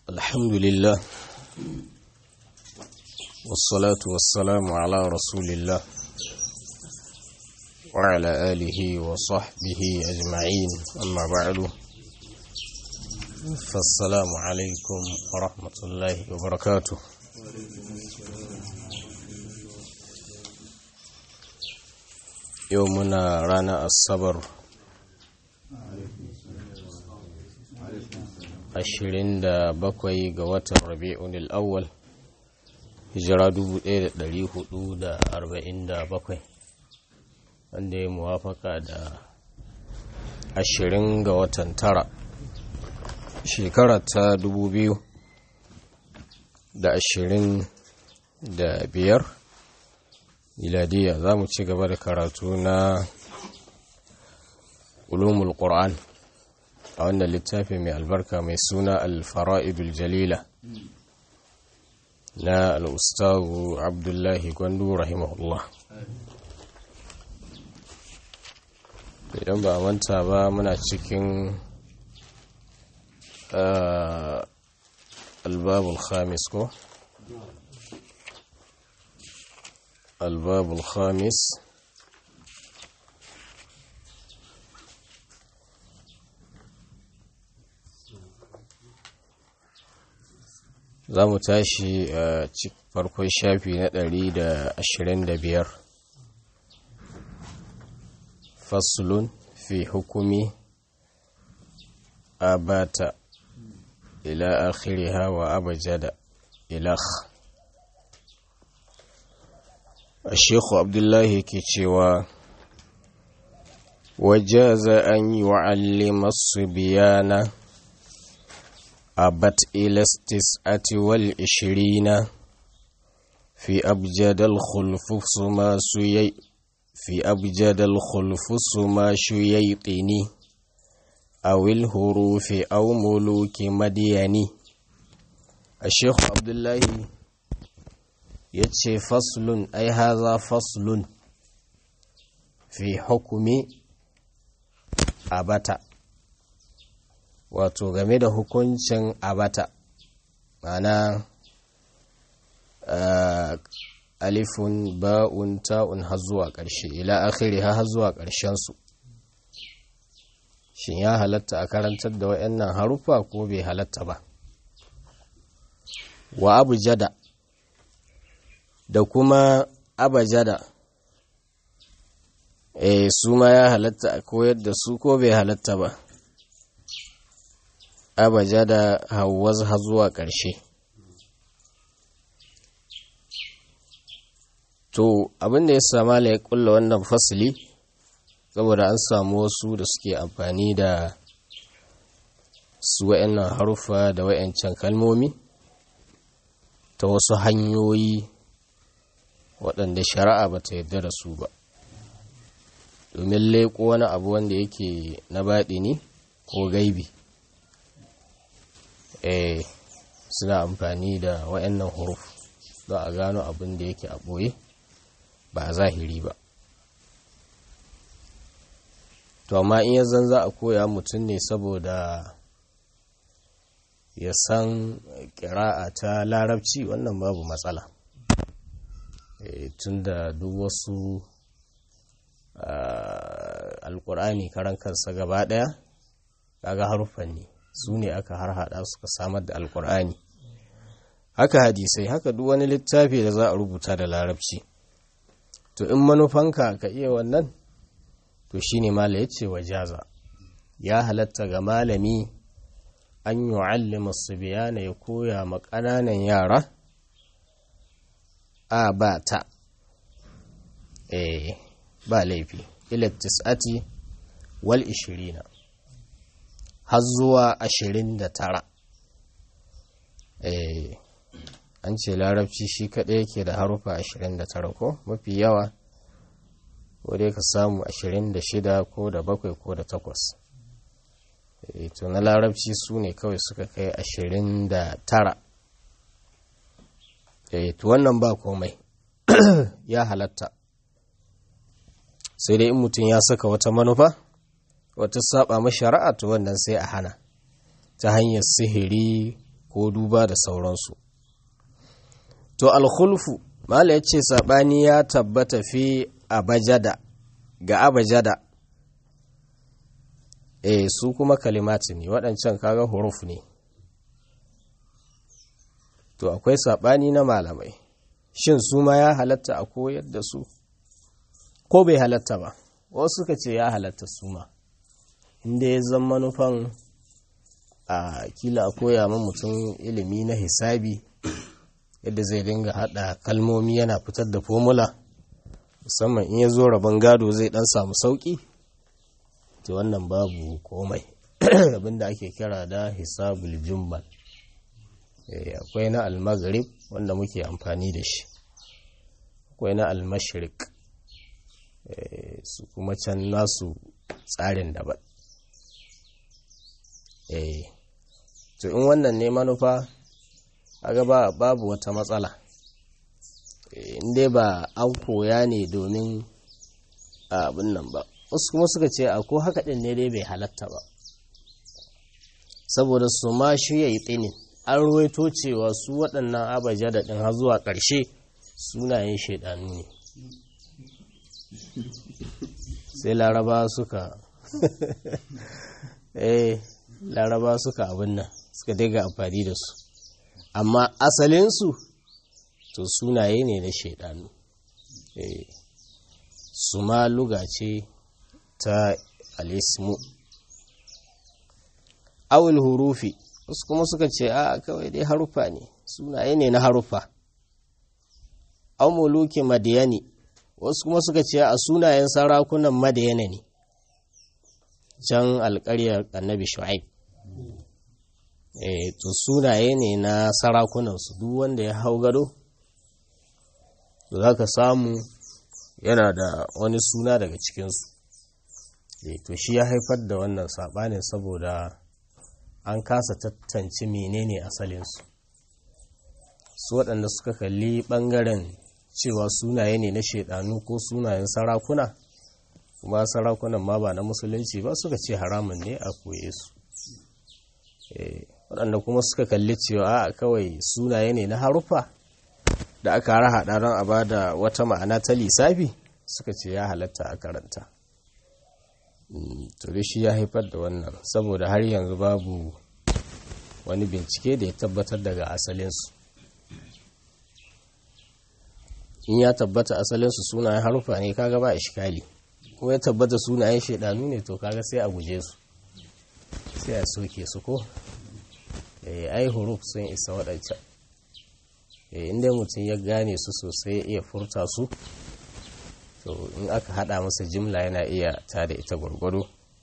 الحمد لله والصلاة والسلام على رسول الله وعلى آله وصحبه أجمعين أما بعد فالسلام عليكم ورحمة الله وبركاته يومنا رانا الصبر ashirin da bakwai ga watan rabi'un al'awwal hijira dubu ɗaya da ɗari hudu da arba'in da bakwai wanda ya muwafaka da ashirin ga watan tara shekara ta dubu biyu da ashirin da biyar miladiya za mu ci gaba da karatu na ulumul qur'an a wannan littafi mai albarka mai suna alfara'idul jalila na al'ustawu abdullahi gwandu rahimahullah idan ba manta ba muna cikin albabul khamis ko albabul khamis za mu tashi a farkon shafi na ɗari da ashirin da biyar fasulun fi hukumi abata ila akhiriha wa abajada ilakh الشيخ عبد الله كيتشيوا وجاز أن يعلم الصبيان أبت إلى التسعة والعشرين في أبجد الخلف سما سيي في أبجد الخلف سما شييطني أو الهروف أو ملوك مديني الشيخ عبد الله يتشي فصل أي هذا فصل في حكم أبتا wato game da hukuncin abata mana alifun ba'un ta'un har zuwa ƙarshe ila akhiri har zuwa ƙarshensu shin ya halatta a karantar da waɗannan harufa ko bai halatta ba wa abu jada da kuma abajada e su ma ya halatta a koyar da su ko bai halatta ba abaja da hawaz har zuwa ƙarshe to abinda ya sama ya kulla wannan fasili saboda an samu wasu da suke amfani da su wa'annan harufa da wa'ancan kalmomi ta wasu hanyoyi waɗanda shari'a ba ta yarda da su ba domin leƙo wani abu wanda yake na baɗi ne ko gaibi eh suna amfani da wayannan huruf don a gano abin da yake a ɓoye ba a zahiri ba to amma in yanzan za a koya mutum ne saboda ya san ƙira'a ta larabci wannan babu matsala e, tun da duk wasu alkur'ani karan kansa gaba ɗaya kaga haruffan ne su ne aka harhaɗa suka samar da alkur'ani haka hadisai haka duk wani littafi da za a rubuta da larabci to in manufanka ka iya wannan to shine mala ya ce wa jaza ya halatta ga malami an yi wa'allima su biyana ya koya ma ƙananan yara a ba ta eh ba laifi ila tis'ati wal ishirina har zuwa ashirin da tara an ce larabci shi kaɗai yake da harufa ashirin da tara ko mafi yawa ko dai ka samu ashirin da shida ko da bakwai ko da takwas to na larabci su ne kawai suka kai ashirin da tara to wannan ba komai ya halatta sai dai in mutum ya saka wata manufa wata saba mashara'a to wannan sai a hana ta hanyar sihiri ko duba da sauransu to alkhulfu mala ya ce saɓani ya tabbata fi abajada ga abajada eh su kuma kalimati ne waɗancan kaga huruf ne to akwai saɓani na malamai shin su ma ya halatta a koyar da su ko bai halatta ba wasu suka ce ya halatta su ma inda ya zama manufan a kila a koya ma mutum ilimi na hisabi yadda zai dinga hada kalmomi yana fitar da formula musamman in ya zo rabon gado zai dan samu sauki to wannan babu komai abinda ake kira da hisabul jummal akwai na almaghrib wanda muke amfani da shi akwai na almashrik su kuma can nasu tsarin daban to in wannan ne manufa aga ba babu wata matsala inda ba an koya ne domin abin nan ba wasu kuma suka ce a ko haka ɗin ne dai bai halatta ba saboda su ma shi ya yi tsinin an ruwaito cewa su waɗannan abaja da ɗin har zuwa ƙarshe sunayen shaidanu ne sai laraba suka eh laraba suka abin nan suka daga amfani da su amma asalinsu to sunaye ne na shaidanu eh su ma luga ce ta alismu awul hurufi wasu kuma suka ce a kawai dai harufa ne sunaye ne na harufa an muluki madiyani wasu kuma suka ce a sunayen sarakunan madiyana ne can alkaryar annabi shu'aib e to sunaye ne na sarakunansu duk wanda ya hau gado to za ka samu yana da wani suna daga cikinsu e to shi ya haifar da wannan saɓanin saboda an kasa tattance menene asalinsu su waɗanda suka kalli ɓangaren cewa sunaye ne na shaidanu ko sunayen sarakuna kuma sarakunan ma ba na musulunci ba suka ce haramun ne a koye su waɗanda kuma suka kalli cewa a kawai sunaye ne na harufa da aka haɗa don a ba da wata ma'ana ta lissafi suka ce ya halatta a karanta to shi ya haifar da wannan saboda har yanzu babu wani bincike da ya tabbatar daga asalinsu in ya tabbata asalinsu sunayen harufa ne kaga ba ishkali ko ya tabbata sunayen shaidanu ne to kaga sai a guje su sai a soke su ko ai huruf sun isa waɗancan inda mutum ya gane su sosai ya iya furta su to in aka hada masa jimla yana iya ta da ita gwargwado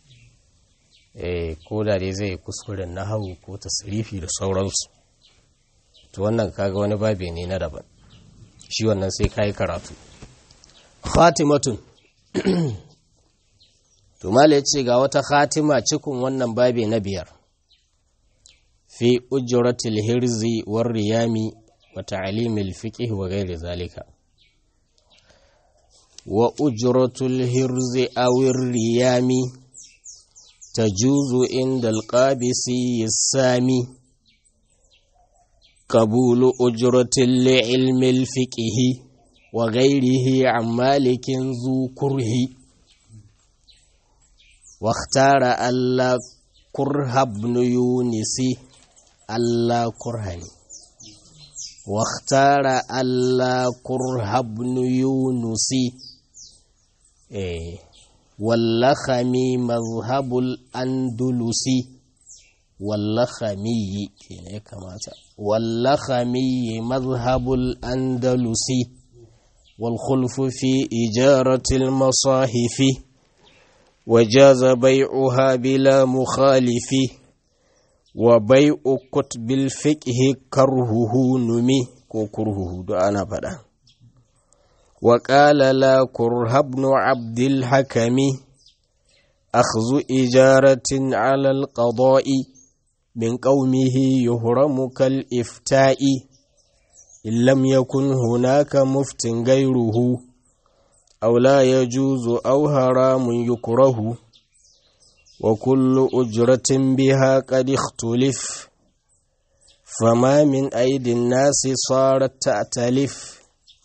ko da dai zai kuskuren na hau ko tasirifi da sauransu to wannan kaga wani babe ne na daban shi wannan sai kayi karatu khatimatun to mala yace ga wata khatima cikin wannan babe na biyar fi ujratil hirzi war riyami wa ta'limil fiqh wa ghairi zalika wa ujratul hirzi aw riyami tajuzu inda alqabisi yasami قبول أجرة لعلم الفقه وغيره عن مالك ذو كره واختار ألا كره ابن يونس ألا كرهني واختار ألا كره ابن يونس إيه واللخمي مذهب الأندلسي واللخمي كنا كماتا واللخمي مذهب الأندلسي والخلف في إجارة المصاحف وجاز بيعها بلا مخالف وبيع كتب الفقه كرهه نمي كرهه دعانا بدا وقال لا كره ابن عبد الحكم أخذ إجارة على القضاء من قومه يهرم كالإفتاء إن لم يكن هناك مفت غيره أو لا يجوز أو حرام يكره وكل أجرة بها قد اختلف فما من أيدي الناس صارت تأتلف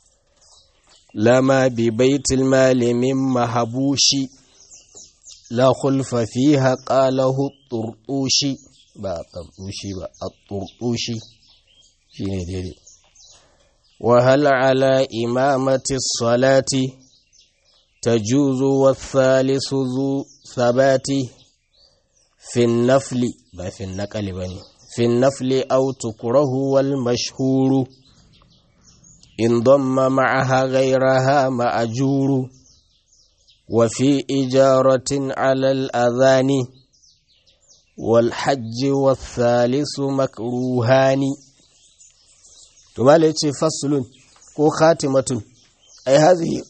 لما ببيت المال من مهبوش لا خلف فيها قاله الطرطوشي با الطرطوشي با الطرطوشي شيني ديدي وهل على إمامة الصلاة تجوز والثالث ذو ثبات في النفل با في النقل بني في النفل أو تكره والمشهور إن ضم معها غيرها مأجور وفي إجارة على الأذان والحج والثالث مكروهان ثم فصل كو خاتمة أي هذه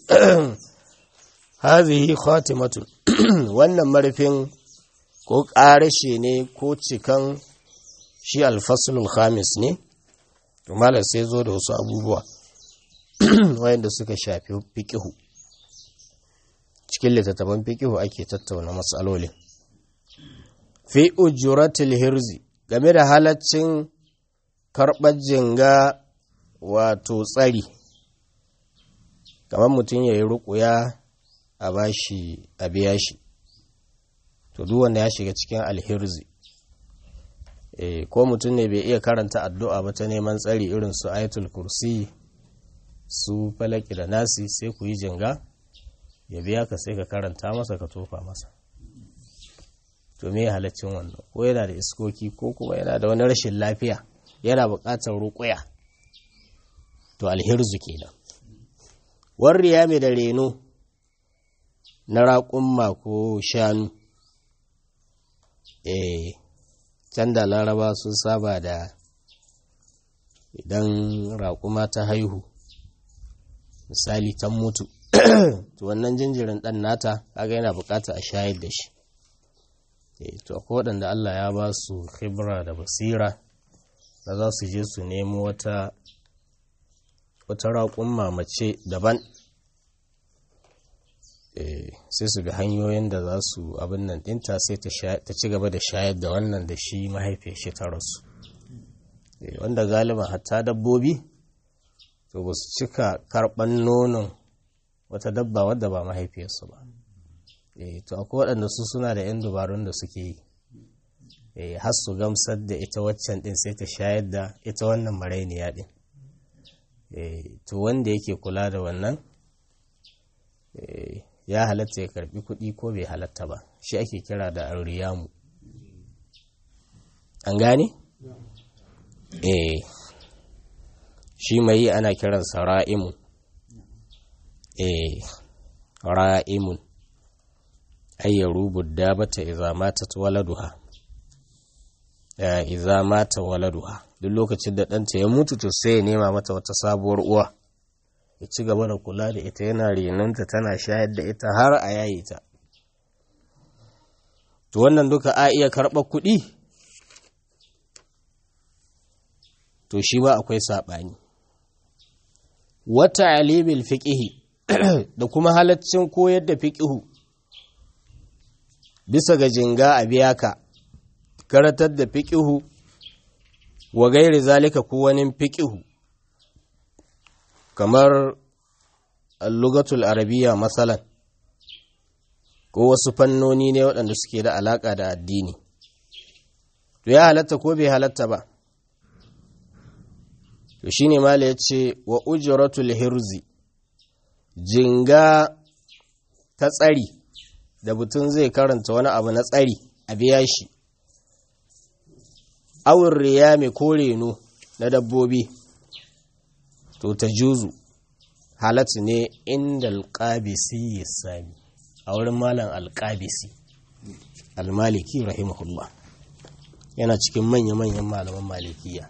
هذه خاتمة wannan marfin ko ƙarashe ne ko cikan shi alfasulul khamis ne malar sai zo da wasu abubuwa wayanda suka shafi fikihu cikin littattafan fikihu ake tattauna matsalolin fi ujuratul hirzi game da halaccin karɓar jinga wato tsari kamar mutum ya yi ruƙuya a bashi a biya shi to duk wanda ya shiga cikin alhirzi e, ko mutum ne bai iya karanta addu'a ba ta neman tsari irin su ayatul kursi su falaki da nasi sai ku yi jinga ya biya ka sai ka karanta masa ka tofa masa to me halaccin wannan ko yana da iskoki ko kuma yana da wani rashin lafiya yana buƙatar ruƙuya to alhirzu kenan warriya mai da reno na raƙumma ko shanu eh can da laraba sun saba da idan raƙuma ta haihu misali ta mutu to wannan jinjirin ɗan nata kaga yana buƙatar a shayar da shi to akwai waɗanda Allah ya ba su khibra da basira da za su je su nemo wata wata raƙumma mace daban sai su ga hanyoyin da za su abin nan ɗinta sai ta ci gaba da shayar da wannan da shi mahaifiyar shi ta rasu wanda galiban hatta dabbobi to ba su cika karɓan nonon wata dabba wadda ba mahaifiyarsu ba to akwai waɗanda su suna da 'yan dubarun da suke yi har su gamsar da ita waccan ɗin sai ta shayar da ita wannan marainiya ɗin to wanda yake kula da wannan ya halatta ya karbi kuɗi ko bai halatta ba shi ake kira da arriyamu an gane? eh shi mai yi ana kiransa ra'imun eh ra'imun ayyaru budda bata iza mata waladuha iza mata waladuha duk lokacin da ɗanta ya mutu to sai ya nema mata wata sabuwar uwa ya ci gaba da kula da ita yana renonta tana shayar da ita har a yayi ta to wannan duka a iya karɓar kuɗi to shi ba akwai saɓani wata alibil fiƙihi da kuma halaccin koyar da fiƙihu bisa ga jinga a biya ka karatar da fiƙihu wa gairi zalika ko wani fiƙihu kamar lugatul arabiya matsalan ko wasu fannoni ne waɗanda suke da alaƙa da addini to ya halatta ko bai halatta ba to shine mala ya ce wa ujratul hirzi jinga ta tsari da mutum zai karanta wani abu na tsari a biya shi awin riyami ko reno na dabbobi to ta juzu halatta ne inda alƙabisi ya sami a wurin malam alƙabisi almaliki rahimahullah yana cikin manya-manyan malaman malikiya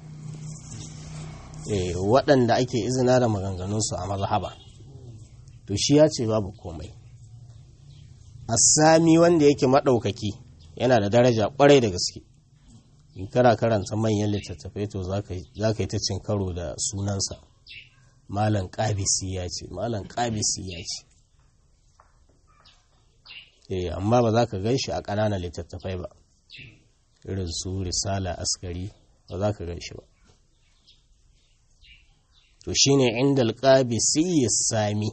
waɗanda ake izina da maganganunsu a mazhaba to shi ya ce babu komai sami wanda yake maɗaukaki yana da daraja ƙwarai da gaske in kana karanta manyan littattafai to za ka yi ta cin karo da sunansa malam ƙabisi ya ce malam ƙabisi ya ce eh amma ba za ka gan shi a ƙananan littattafai ba irin su risala askari ba za ka gan shi ba to shine inda alqabisi sami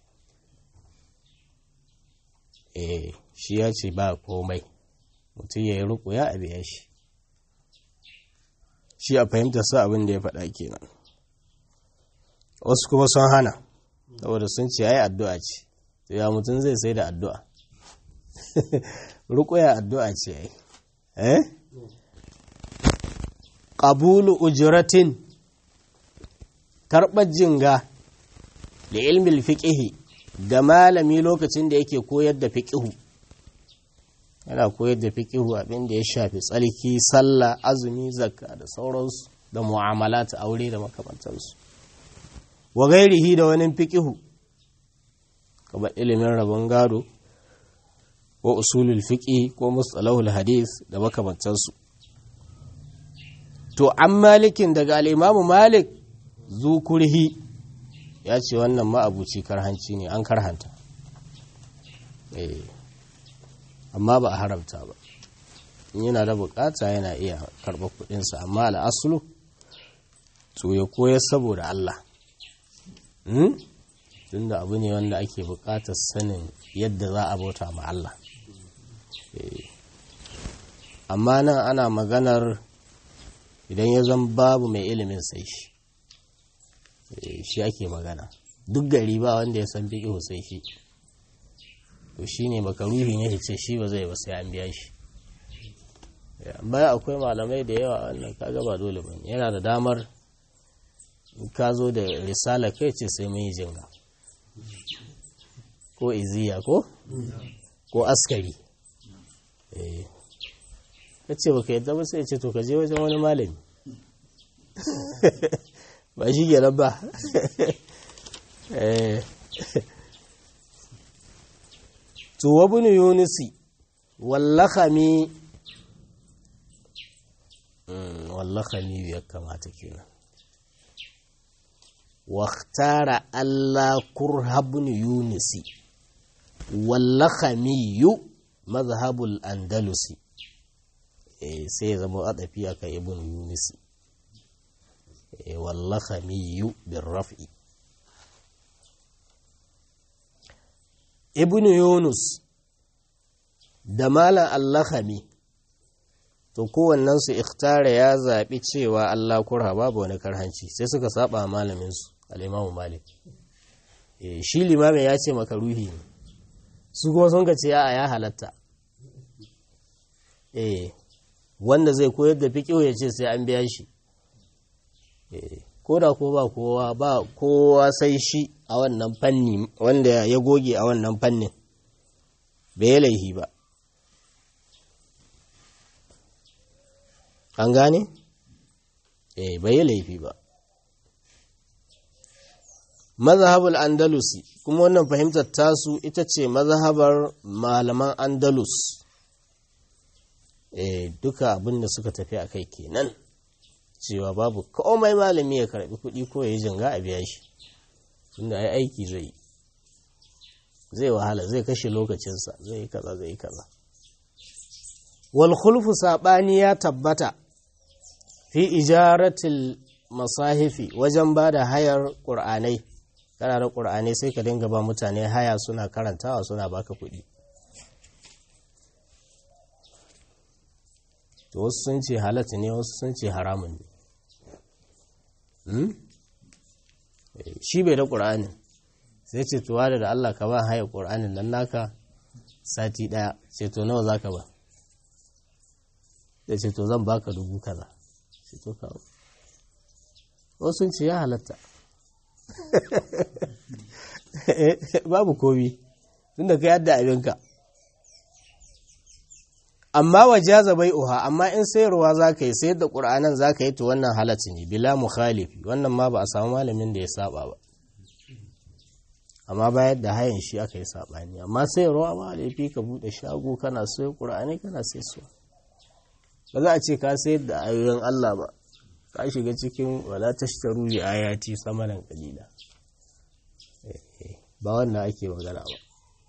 eh shi ya ce ba komai mutum ya yi rukuya a biya shi shi a fahimta sa abin da ya faɗa kenan wasu kuma sun hana saboda sun ce ai addu'a ce ya mutum zai sai da addu'a rukuya addu'a ce ai eh qabulu ujratin karɓar jinga da ilmin fiƙihi ga malami lokacin da yake koyar da fiƙihu yana koyar da fiƙihu abin da ya shafi tsalki sallah azumi zakka da sauransu da mu'amala ta aure da makamantansu wa gairihi da wani fiƙihu kamar ilimin rabon gado ko usulul fiƙi ko mustalahul hadith da makamantansu to an malikin daga al'imamu malik zukurhi ya ce wannan ma'abuci karhanci ne an karhanta amma ba a haramta ba in yana da bukata yana iya karɓar kudinsa amma al'asulu to ya koyar saboda Allah tunda abu ne wanda ake bukatar sanin yadda za a bauta ma Allah amma nan ana maganar idan ya zan babu mai ilimin sai shi shi ake magana duk gari ba wanda ya san fiƙihu sai shi to shi ne makaruhi ne ce shi ba zai ba sai an biya shi amma akwai malamai da yawa wannan kaga ba dole ba yana da damar in ka zo da risala kai ce sai mun yi jinga ko iziya ko ko askari ka ce baka yadda ba sai ce to ka je wajen wani malami ba shi ke ba to wabin yunusi wallakami wallakami ya kamata kenan waktara Allah kurhabun yunusi wallakami yu mazhabul andalusi sai ya zama adafi aka ibn yunusi wallakami bin raf'i ibn yunus da malam allahami to kowannensu ikhtara ya zaɓi cewa allah kurha babu wani karhanci sai suka saba malaminsu al'imamu malik shi limamin ya ce maka ruhi ne su kuma sun ce a ya halatta wanda zai koyar da fiƙiyo ya ce sai an biya shi ko da ko ba kowa ba kowa sai shi a wannan fanni wanda ya goge a wannan fannin bai yi laihi ba an gane? eh bai yi laifi ba mazhabul andalusi kuma wannan fahimtar tasu ita ce mazhabar malaman andalus eh duka abinda suka tafi a kai kenan cewa babu komai malami ya karbi kuɗi ko ya yi jinga a biya shi tunda ai aiki zai zai wahala zai kashe lokacinsa zai yi kaza zai yi kaza wal khulfu sabani ya tabbata fi ijaratil masahifi wajen ba da hayar ƙur'anai kana da ƙur'anai sai ka dinga ba mutane haya suna karantawa suna baka kuɗi to wasu sun ce halatta ne wasu sun ce haramun ne shi bai da ƙur'anin sai ce tuwa da da Allah ka ba haya ƙur'anin nan naka sati ɗaya ce to nawa za ka ba da ce to zan baka dubu kaza ce to kawo wasu sun ce ya halatta babu komi tun da ka yadda abinka amma wajaza bai uha amma in sayarwa za ka yi sayar da ƙur'anan za ka yi to wannan halatta ne bila mukhalifi wannan ma ba a samu malamin da ya saba ba amma bayar da hayan shi aka yi saɓani amma sayarwa ba laifi ka buɗe shago kana sayar ƙur'ani kana sai suwa ba za a ce ka sayar da ayoyin Allah ba ka shiga cikin wala tashtaru bi ayati samanan qalila ba wannan ake magana ba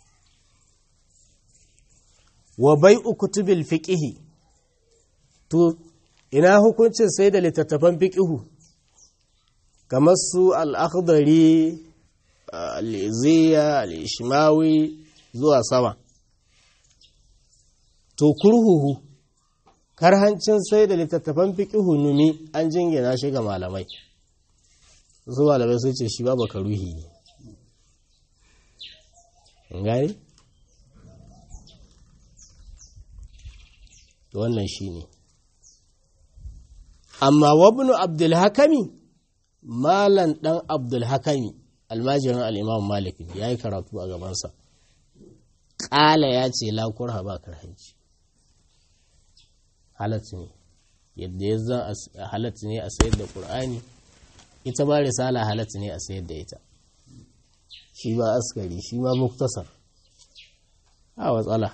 wa bai'u kutubil fiqhi to ina hukuncin sai da littattafan fiqhu kamar su al'akhdari al'iziya al'ishimawi zuwa sama to kurhuhu karhancin sai da littattafan fiƙihu numi an jingina shi ga malamai su malamai sun ce shi ba baka ruhi ne gani? wannan shi ne amma wabnu abdulhakami malan ɗan abdulhakami almajirin al'imam malik ya yi karatu a gabansa ƙala ya ce lakurha ba karhanci halatta ne yadda ya zan halatta ne a sayar da ƙur'ani ita ba risala halatta ne a sayar da ita shi ba askari shi ma muktasar a watsala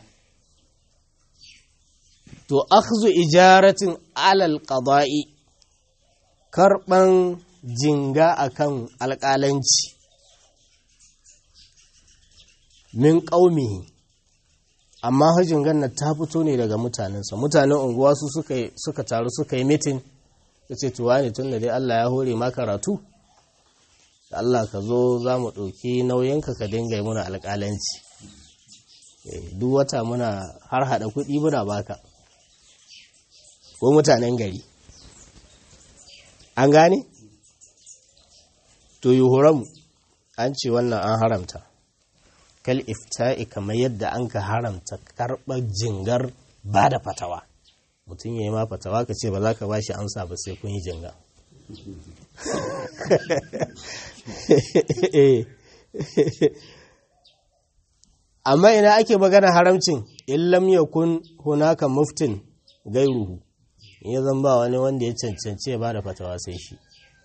to akhzu ijaratin alal qada'i karban jinga akan alƙalanci min ƙaumihi amma hajjin ganna ta fito ne daga mutanensa mutanen unguwa su suka taru suka yi mitin ta ce tuwa ne tun da dai Allah ya hore ma karatu Allah ka zo za mu ɗauki nauyinka ka dinga yi muna alƙalanci duk wata muna har haɗa kuɗi muna baka ko mutanen gari an gane? to yi an ce wannan an haramta kal ifta'i kamar yadda an ka haramta karɓar jingar ba da fatawa mutum ya yi ma fatawa ka ce ba za ka ba shi amsa ba sai kun yi jinga amma ina ake magana haramcin illam yakun hunaka muftin gairuhu ya zan ba wani wanda ya cancanci ya ba da fatawa sai shi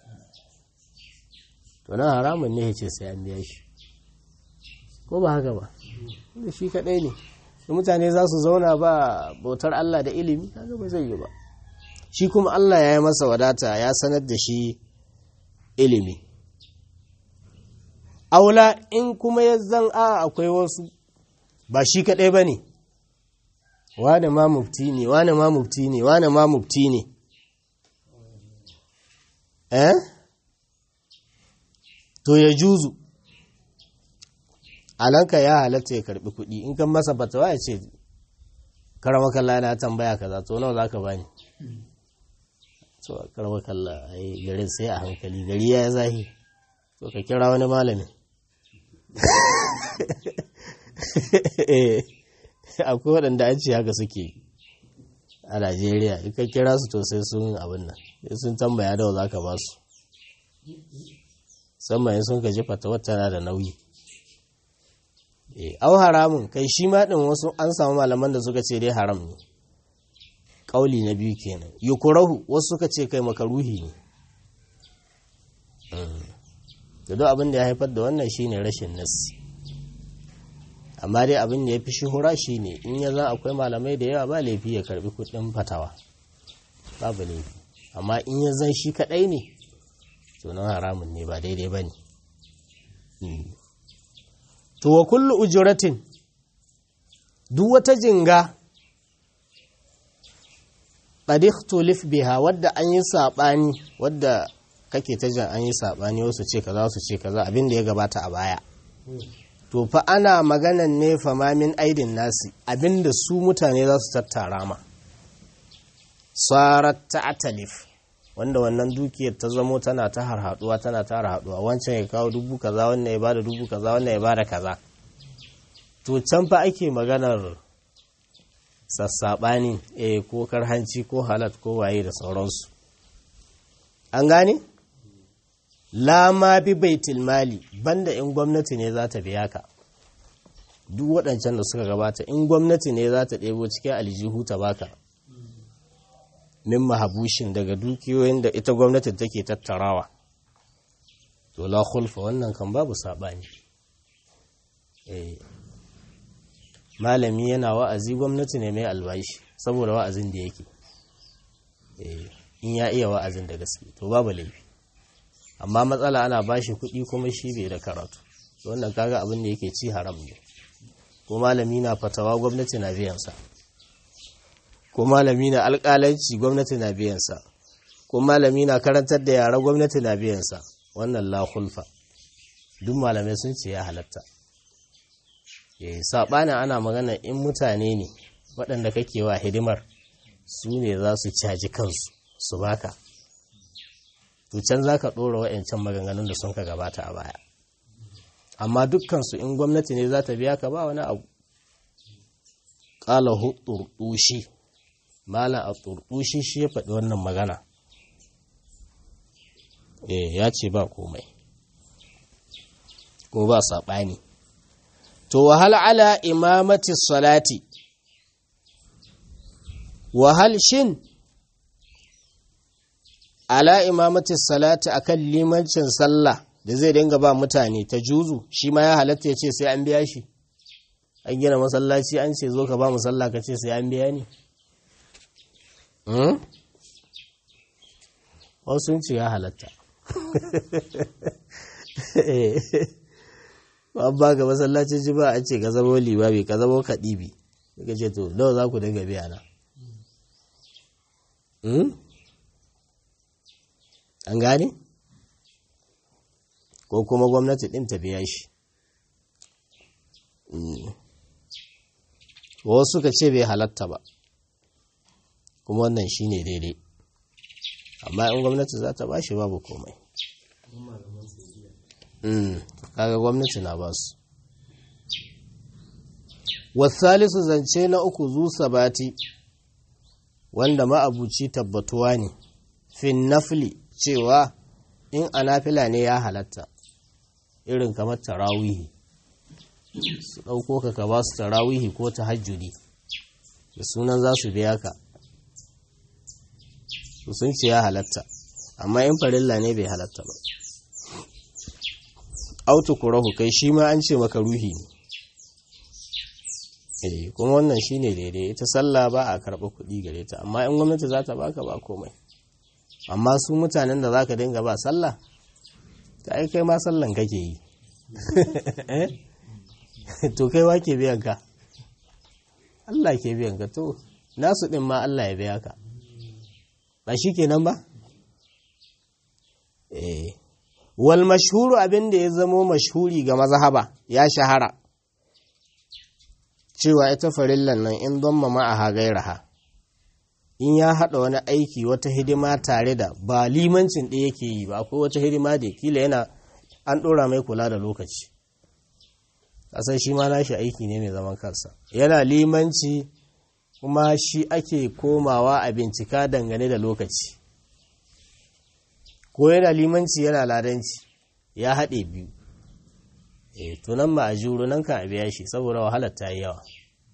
to nan haramun ne ya ce sai an biya shi ko ba haka ba da shi kaɗai ne da mutane za su zauna ba bautar Allah da ilimi kaga ba zai yi ba shi kuma Allah ya yi masa wadata ya sanar da shi ilimi aula in kuma ya zan a akwai wasu ba shi kaɗai ba ne wane ma mufti ne wane ma mufti ne wane ma mufti ne eh to ya juzu alanka ya halatta ya karbi kuɗi in kan masa fatawa ya ce karama kalla na tambaya kaza to nawa zaka bani to karama kalla ai garin sai a hankali gari ya zahi to ka kira wani malami akwai waɗanda an ce haka suke a Najeriya in ka kira su to sai sun abin nan sai sun tambaya da za ka ba su musamman sun ka ji fatawar tana da nauyi au haramun kai shi ma ɗin wasu an samu malaman da suka ce dai haram ne ƙauli na biyu kenan yukurahu wasu suka ce kai makaruhi ne da duk abin da ya haifar da wannan shine rashin nassi amma dai abin da ya fi shuhura shine in ya za akwai malamai da yawa ba laifi ya karbi kudin fatawa babu laifi amma in ya zan shi kadai ne to nan haramun ne ba daidai ba ne to wa kullu ujuratin duk wata jinga qadihtulif biha wadda an yi sabani wadda kake ta jan an yi sabani wasu ce kaza wasu ce kaza abin da ya gabata a baya to fa ana maganan ne famamin aidin nasi abinda su mutane za su tattara ma sarat ta'talif wanda wannan dukiyar ta zamo tana ta harhaduwa tana ta harhaduwa wancan ya kawo dubu kaza wannan ya bada dubu kaza wannan ya bada kaza to can fa ake maganar sassaɓani eh ko karhanci ko halat ko waye da sauransu an gane lama bi baitul mali banda in gwamnati ne za ta biya ka duk waɗancan da suka gabata in gwamnati ne za ta ɗebo cikin aljihu ta baka min mahabushin daga dukiyoyin da ita gwamnati take tattarawa to la khulfa wannan kan babu saɓani malami yana wa'azi gwamnati ne mai albashi saboda wa'azin da yake in ya iya wa'azin da gaske to babu laifi amma matsala ana bashi kuɗi kuma shi bai da karatu wannan kaga abin da yake ci haram ne ko malami na fatawa gwamnati na biyansa ko malami na alƙalanci gwamnati na biyansa ko malami na karantar da yara gwamnati na biyansa wannan la khulfa duk malamai sun ce ya halatta eh saɓanin ana magana in mutane ne waɗanda kake wa hidimar su ne za su caji kansu su baka to can za ka ɗora wa'yancan maganganun da sun ka gabata a baya amma dukkansu in gwamnati ne za ta biya ka ba wani abu ƙala turɗushi malam a turɗushi shi ya faɗi wannan magana eh ya ce ba komai ko ba saɓani to wahal ala imamati salati wahal shin ala imamati salati akan limancin sallah da zai dinga ba mutane ta juzu shi ma ya halatta ya ce sai an biya shi an gina masallaci an ce zo ka ba mu sallah ka ce sai an biya ni wasu sun ce ya halatta an ba ga masallacin ji ba a ce ka zama libabi ka zama kaɗibi ka ce to nawa za ku dinga biya na an gane ko kuma gwamnati ɗin ta biya shi wasu suka ce bai halatta ba kuma wannan shi ne daidai amma in gwamnati za ta ba shi babu komai kaga gwamnati na ba su wasalisu zance na uku zu sabati wanda ma'abuci tabbatuwa ne fin nafli cewa in anafila ne ya halatta irin kamar tarawihi su ɗauko ka ka ba su tarawihi ko ta hajjudi da sunan za su biya ka su sun ce ya halatta amma in farilla ne bai halatta ba autu kurahu kai shi ma an ce maka ruhi ne eh kuma wannan shine daidai ita sallah ba a karɓa kuɗi gare ta amma in gwamnati za ta baka ba komai amma su mutanen da za ka dinga ba sallah ta ai kai ma sallan kake yi to kai wa ke biyan ka Allah ke biyan ka to nasu ɗin ma Allah ya biya ka ba shi kenan ba eh wal mashhuru abin da ya zamo mashhuri ga mazhaba ya shahara cewa ita farillan nan in don mama a gairaha in ya haɗa wani aiki wata hidima tare da ba limancin ɗaya yake yi ba akwai wata hidima da kila yana an ɗora mai kula da lokaci ƙasar shi ma nashi aiki ne mai zaman kansa yana limanci kuma shi ake komawa a bincika dangane da lokaci ko yana limanci yana ladanci ya haɗe biyu e tunan ma a juru nan kan a biya shi saboda wahalar ta yi yawa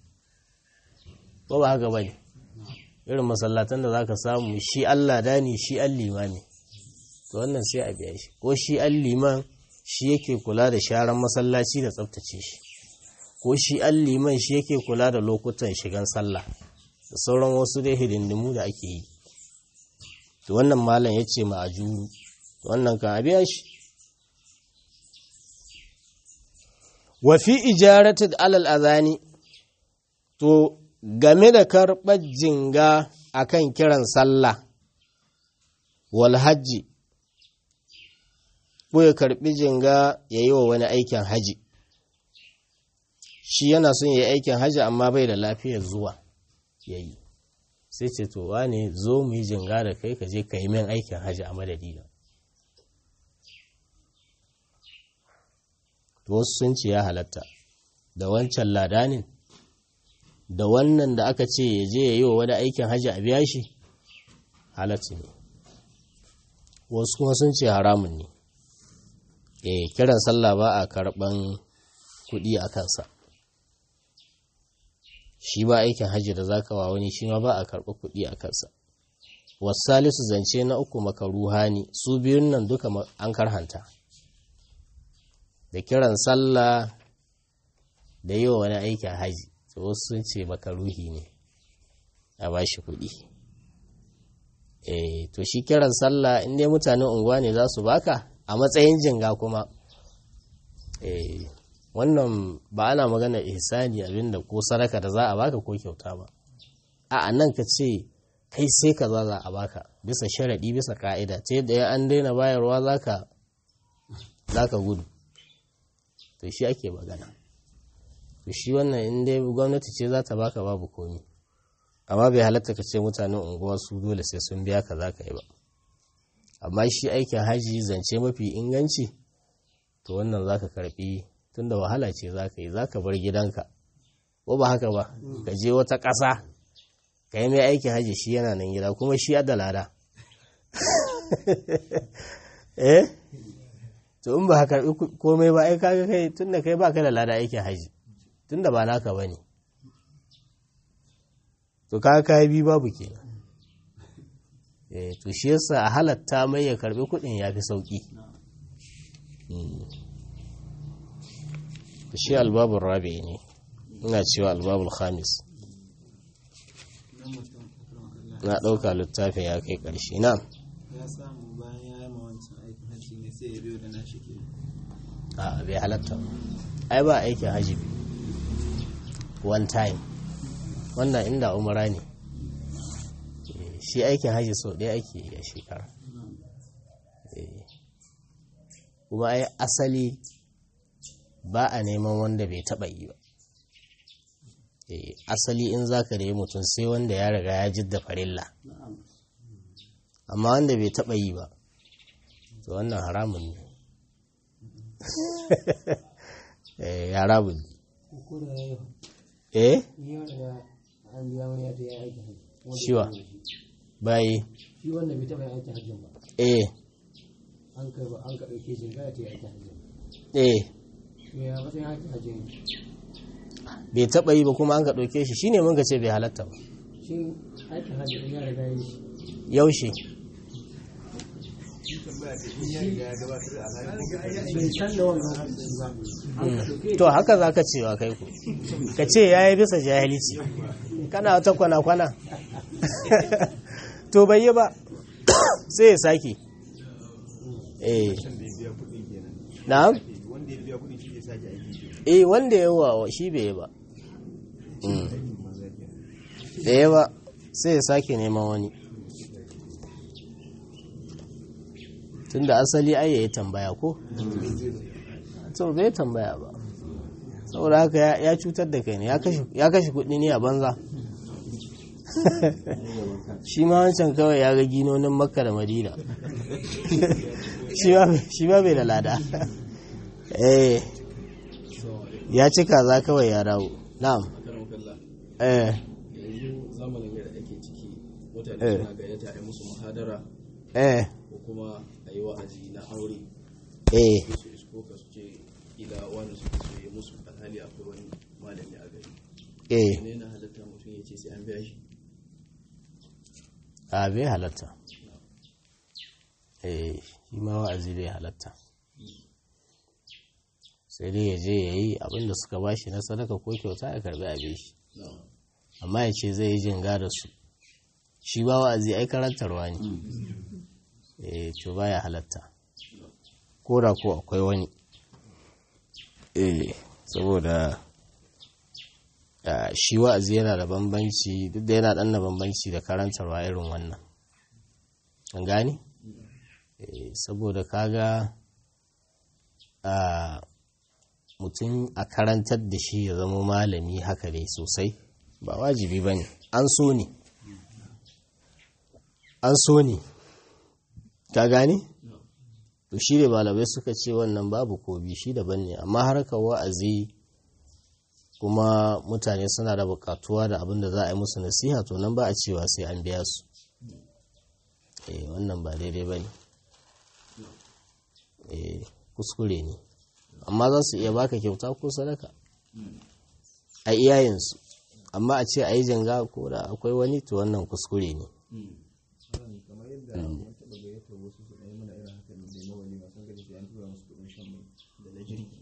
ko ba haka bane irin masallatan da zaka samu shi Allah dani shi an limami to wannan sai a biya shi ko shi an liman shi yake kula da sharan masallaci da tsaftace shi ko shi an liman shi yake kula da lokutan shigan sallah da sauran wasu dai hidindimu da ake yi to wannan malam ya ce ma a juru wannan kan a biya shi wa fi ijaratin alal azani to game da karɓar jinga akan kiran sallah wal hajji ko ya karɓi jinga ya yi wa wani aikin haji shi yana son ya yi aikin haji amma bai da lafiyar zuwa ya yi sai ce to wane zo mu yi jinga da kai ka je ka yi min aikin haji a madadina wasu sun ce ya halatta da wancan ladanin da wannan da aka ce ya je ya yi wa wani aikin hajji a biya shi halatta ne wasu kuma sun ce haramun ne eh kiran sallah ba a karɓan kuɗi a kansa shi ba aikin hajji da zaka wa wani shi ma ba a karɓa kuɗi a kansa wasalisu zance na uku makaruha ne su biyun nan duka an karhanta da kiran sallah da yi wa wani aikin haji to wasu sun ce makaruhi ne a ba shi kuɗi eh to shi kiran sallah in dai mutanen unguwa ne za su baka a matsayin jinga kuma eh wannan ba ana magana ihsani abinda ko saraka da za a baka ko kyauta ba a nan ka ce kai sai ka za a baka bisa sharaɗi bisa ka'ida ta yadda an daina bayarwa za ka za ka gudu to shi ake magana to shi wannan in dai gwamnati ce za ta baka babu komi amma bai halatta ka ce mutanen unguwa su dole sai sun biya ka za ka yi ba amma shi aikin haji zance mafi inganci to wannan za ka karbi tunda wahala ce za ka yi za ka bar gidanka ko ba haka ba ka je wata ƙasa ka yi mai aikin haji shi yana nan gida kuma shi da lada eh to in ba ka karbi komai ba ai kaga kai tunda kai ba ka da lada aikin haji tunda ba naka ba ne to kaga kayi bi babu kenan eh to shi yasa a halatta mai ya karbi kudin ya fi sauki shi albabul rabi ne ina cewa albabul khamis na ɗauka littafin ya kai ƙarshe na ya samu bayan ya yi ma wancan aikin hajji ne sai ya biyo da nashi ke a bai halatta ba ai ba aikin hajji one time wannan inda umara ne shi aikin hajji sau ɗaya ake yi a shekara kuma ai asali ba a neman wanda bai taɓa yi ba asali in za ka da mutum sai wanda ya riga ya jidda farilla amma wanda bai taɓa yi ba to wannan haramun ne ya haramun ne eh shiwa bayi shi wanda bai taɓa yin aikin hajjin ba eh an ka an ka ɗauke shi ga ta yi aikin hajjin eh to ya matsayin aikin hajjin bai taɓa yi ba kuma an ka ɗauke shi shine mun ka ce bai halatta ba shi aikin hajjin ya riga ya yi shi yaushe bai san da wannan hajji ba an ka ɗauke to haka za ka cewa kai ku ka ce ya yi bisa jahilci kana wata kwana-kwana to bai yi ba sai ya sake eh na eh wanda ya wa shi bai yi ba Mm. da ya ba sai ya sake neman wani tunda asali ai ya yi tambaya ko to bai tambaya ba saboda haka ya- ya cutar da kai ne ya kashe- ya kashe kudi ne a banza shi ma wancan kawai ya ga ginonin makka da madina shi ma bai- shi ma bai da lada eh ya cika za kawai ya dawo na'am eh yanzu zamanin da ake ciki mutane Eh. suna gayyata a yi musu muhadara eh ko kuma a yi wa'azi na aure eh su isko ka su ce ila wanda suke so ya musu alhali akwai wani malami a gari eh ne na halatta mutum ya ce sai an biya shi a bai halatta eh shi ma wa'azi bai halatta sai dai ya je ya yi abinda suka bashi na sadaka ko kyauta ya karbi abin shi amma ya ce zai yi jinga da su shi ba wa'azi ai karantarwa ne eh to baya halatta ko da ko akwai wani eh saboda ah, shi wa'azi yana da bambanci duk da yana dan da bambanci da karantarwa irin wannan an gani eh saboda kaga a mutum a karantar da shi ya zama malami haka dai sosai ba wajibi ba ne an so ne an so ne ka gani to shi da malamai suka ce wannan babu kobi shi daban ne amma harkar wa'azi kuma mutane suna da bukatuwa da abin da za a yi musu nasiha to nan ba a cewa sai an biya su eh wannan ba daidai ba ne eh kuskure ne amma za su iya baka kyauta ko sadaka a iyayensu amma a ce a yi janga ko da akwai wani to wannan kuskure ne kamar yadda mun taɓa gayyatar wasu su ɗaya mana irin haka ne na wani masu gari sai an tura musu kuɗin shan mai da na jirgi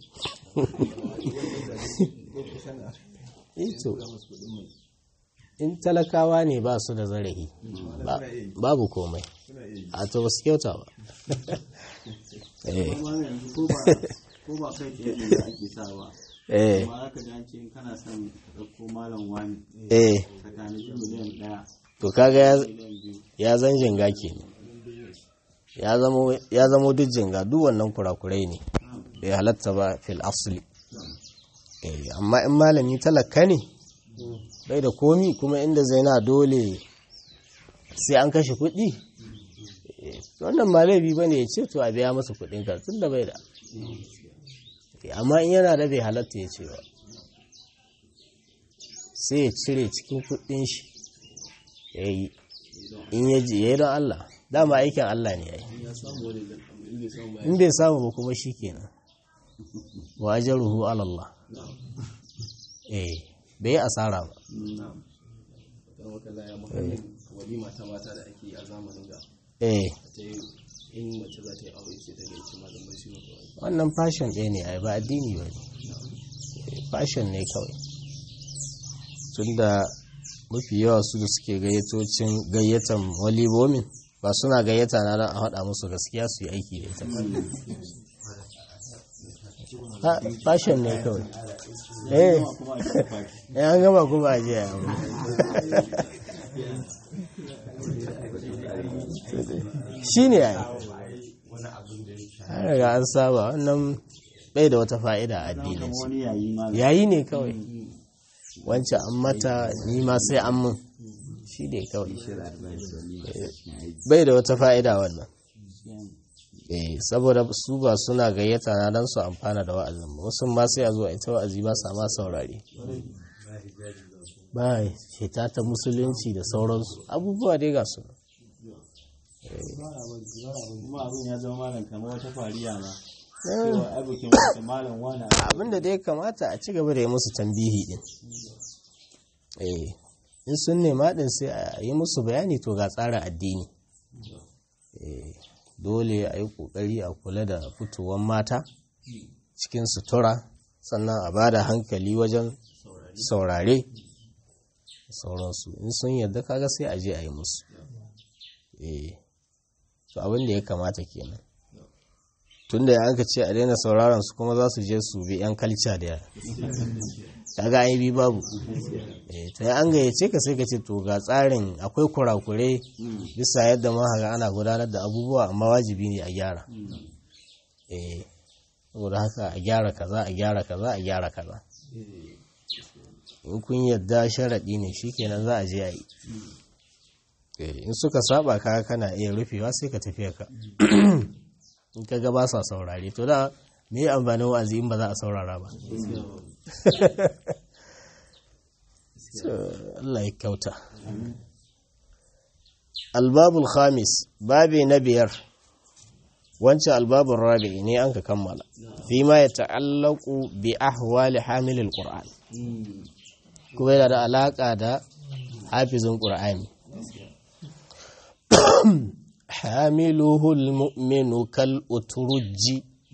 ko kusan a eh to tura musu kuɗin mai in talakawa ne ba su da zarafi ba- babu komai suna iya yi a to ba su kyauta ba eh amma yanzu ko ba ko ba kai tsaye ne da ake sawa eh amma zaka ji an ce in kana son ka ɗauko malam wani eh ka tanaji miliyan ɗaya to kaga ya miliyan biyu ya zan jinga ke ya zamo ya zamo duk jinga duk wannan kurakurai ne bai halatta ba fil asli Eh, amma in malami talaka ne bai da komi kuma inda zaina dole sai an kashe kuɗi Eh, wannan ma laifi ba ne ya ce to a biya masa kuɗin ka tun da bai da Eh, amma in yana da bai halatta ya ce ba sai ya cire cikin kuɗin shi ya yi in ya ji ya yi don Allah dama aikin Allah ne ya yi ya samu wani da in bai samu ba in bai samu ba kuma shi kenan wa ajruhu ala Allah eh bai asara ba kan wakala ya muhammadin walima ta mata da ake yi a zamanin da eh ta yi in mace za ta yi aure sai ta gaici malamai su mata wani wannan fashion ɗaya ne ai ba addini ba ne fashion ne kawai tunda mafi yawa su da suke gayyatocin gayyatan walibomin ba suna gayyata na don a haɗa musu gaskiya su yi aiki da ita ba fashion ne kawai eh eh, an gama kuma a jiya shi ne ai an riga an saba wannan bai da wata fa'ida a addinin su wani yayi ma yayi ne kawai wancan an mata ni ma sai an mun shi ne kawai bai da wata fa'ida wannan eh saboda su ba suna gayyata na dan su amfana da wa'azin ba wasu ma sai a zo a ita wa'azi ba sa ma saurare ba shita ta musulunci da sauransu abubuwa dai ga su kuma abin ya zama malam kamar wata fariya ma cewa abokin wata malam wani abinda da ya kamata a ci gaba da yi musu tambihi din eh in sun nema din sai a yi musu bayani to ga tsarin addini eh dole a yi kokari a kula da fitowar mata cikin sutura sannan a ba da hankali wajen saurare sauransu in sun yarda kaga sai a je a yi musu eh to abin da ya kamata kenan tunda an ka ce a daina sauraron su kuma za su je su bi yan kalca da kaga an yi bi babu eh ta an gayyace ka sai ka ce to ga tsarin akwai kurakure bisa yadda mahaga ana gudanar da abubuwa amma wajibi ne a gyara eh saboda haka a gyara kaza a gyara kaza a gyara kaza in kun yadda sharaɗi ne shikenan za a je a yi Eh, in suka saba ka kana iya rufewa sai ka tafiya ka in ka ga ba sa saurare to da me yi amfanin wa'azi in ba za a saurara ba So, Allah ya kyauta albabul khamis babi na biyar wancan albabul rabi ne an ka kammala fi ma ya ta'allaku bi ahwali hamilil qur'an kuma yana da alaka da hafizin qur'ani حامله المؤمن كالأترج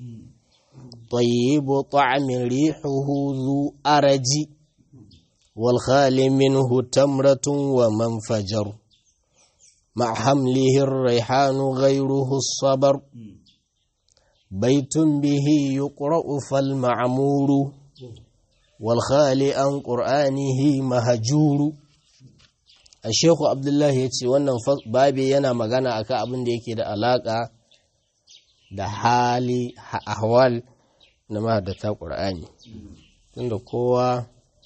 طيب طعم ريحه ذو أرج والخال منه تمرة ومنفجر مع حمله الريحان غيره الصبر بيت به يقرأ فالمعمور والخال عن قرآنه مهجور a sheku abdullahi ya ce wannan babi yana magana akan abin da yake da alaka da hali ahwal na mahaddata ƙur'ani tunda kowa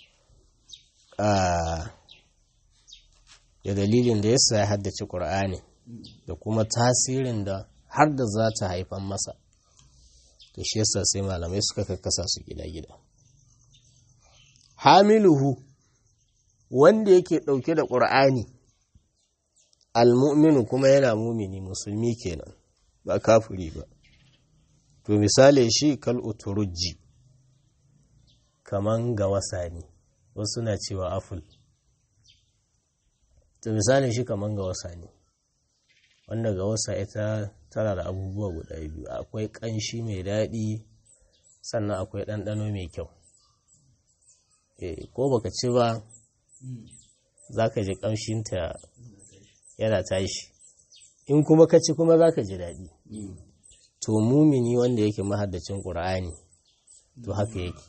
da dalilin da yasa ya haddace ƙur'ani da kuma tasirin da har da za ta haifan masa to shi yasa sai malamai suka kakkasa su gida-gida hamiluhu wanda yake ɗauke da ƙur'ani almu'minu kuma yana mumini musulmi kenan ba kafiri ba to misali shi kal uturujji kaman ga wasani wasu na cewa aful to misali shi kaman ga wasani wanda ga wasa ita tana da abubuwa guda biyu akwai ƙanshi mai daɗi sannan akwai ɗanɗano mai kyau ko baka ci ba za ka ji ƙamshinta yana tashi in kuma ka ci kuma za ka ji daɗi to mumini wanda yake mahaddacin ƙur'ani to haka yake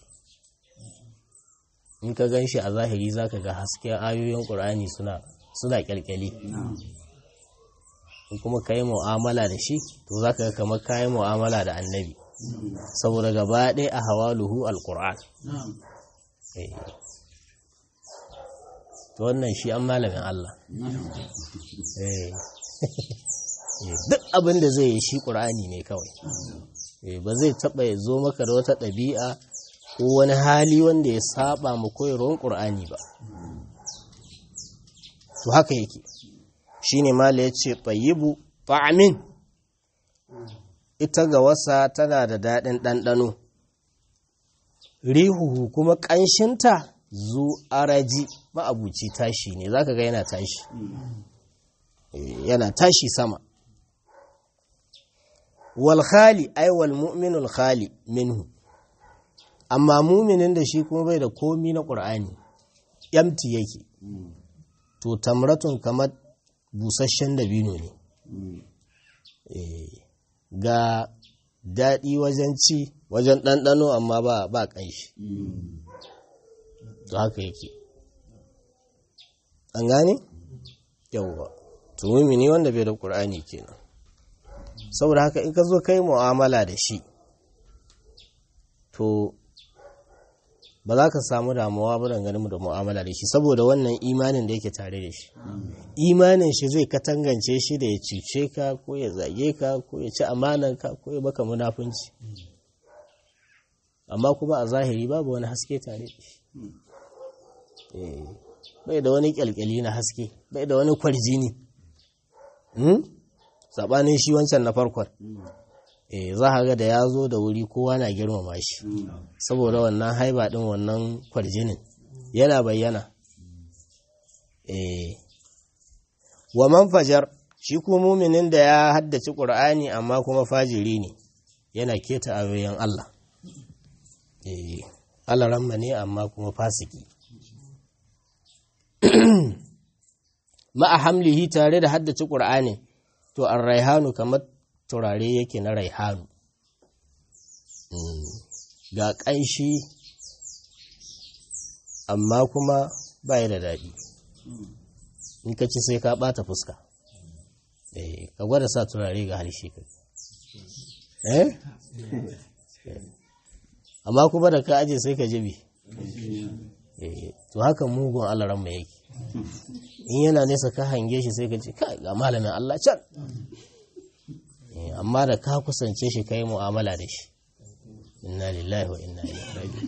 in ka gan shi a zahiri za ka ga hasken ayoyin ƙur'ani suna ƙyalƙyali in kuma ka yi mu'amala da shi to za ka ga kamar ka yi mu'amala da annabi saboda gaba ɗaya a hawaluhu alƙur'an Eh. to wannan shi an malamin Allah Eh. Eh, duk abin da zai yi shi ƙur'ani ne kawai Eh, ba zai taɓa ya zo maka da wata ɗabi'a ko wani hali wanda ya saba mu koyarwar ƙur'ani ba to haka yake shine mala ya ce tsayibu ta'amin ita ga wasa tana da daɗin ɗanɗano rihuhu kuma ƙanshinta zu araji ma'abuci tashi ne za ka ga yana tashi Eh, yana tashi sama wal khali ai wal mu'minul khali minhu amma muminin da shi kuma bai da komi na ƙur'ani yamti yake to tamratun kamar busasshen dabino ne Eh, ga daɗi wajen ci wajen ɗanɗano amma ba ba ƙanshi to haka yake an gane yawwa to mumini wanda bai da ƙur'ani kenan saboda haka in ka zo kai mu'amala da shi to ba za ka samu damuwa ba dangane da mu'amala da shi saboda wannan imanin da yake tare da shi imanin shi zai katangance shi da ya cuce ka ko ya zage ka ko ya ci amananka ko ya baka munafunci amma kuma a zahiri babu wani haske tare da shi Eh, bai da wani kyalkyali na haske bai da wani kwarjini hmm? saɓanin shi wancan na farkon eh za a ga da ya zo da wuri kowa na girmama shi saboda wannan haiba ɗin wannan kwarjinin yana bayyana eh wa man fajar shi kuma muminin da ya haddace ƙur'ani amma kuma fajiri ne yana keta ayoyin Allah eh Allah ramma ne amma kuma fasiki ma'a hamlihi tare da haddace ƙur'ani to an raihanu kamar turare yake na raihanu ga ƙanshi amma kuma baya da daɗi in ka ci sai ka ɓata fuska eh ka gwada sa turare ga harshe ka eh amma kuma da ka aje sai ka jibi eh to haka mugun alaran mai yake in yana nesa ka hange shi sai ka ce kai ga malamin Allah can Eh, amma da ka kusance shi ka yi mu'amala da shi inna lillahi wa inna ilaihi raji'un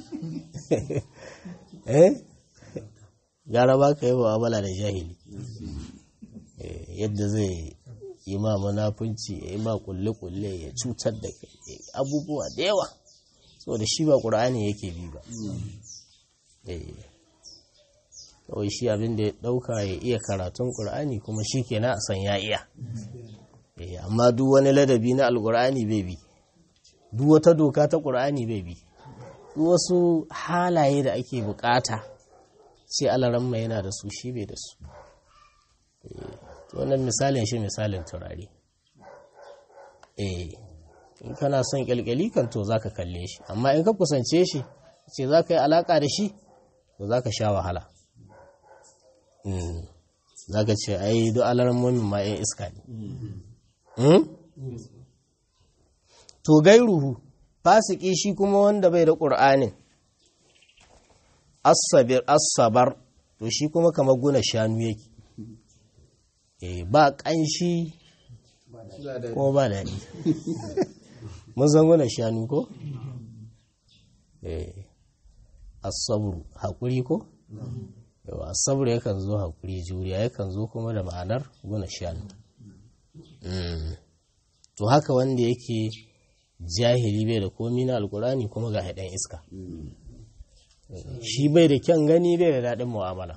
eh gara ba ka yi mu'amala da jahili Eh, yadda zai yi ma munafunci ya yi ma kulle-kulle ya cutar da kai eh, abubuwa da yawa saboda shi ba ƙur'ani yake bi ba Eh, kawai shi abin da ya ɗauka ya iya karatun ƙur'ani kuma shi kenan a san ya iya Eh, amma duk wani ladabi na alƙur'ani bai bi duk wata doka ta ƙur'ani bai bi duk wasu halaye da ake bukata sai alaramma yana da su shi bai da su Eh, to wannan misalin shi misalin turare eh in kana son kyalkyali kan to zaka kalle shi amma in ka kusance shi ce za ka yi alaka da shi to za ka sha wahala za ka ce ai duk alarmomin ma 'yan iska ne Hmm? to gairuhu fasiki shi kuma wanda bai da ƙur'anin asabir asabar to shi kuma kamar guna shanu yake eh ba ƙanshi ko ba daɗi mun san guna shanu ko eh asabru haƙuri ko yawa asabru yakan zo haƙuri juriya yakan zo kuma da ma'anar guna shanu Mm. to haka wanda yake jahili bai da komi na alkurani kuma ga haɗin iska shi bai da kyan gani bai da daɗin mu'amala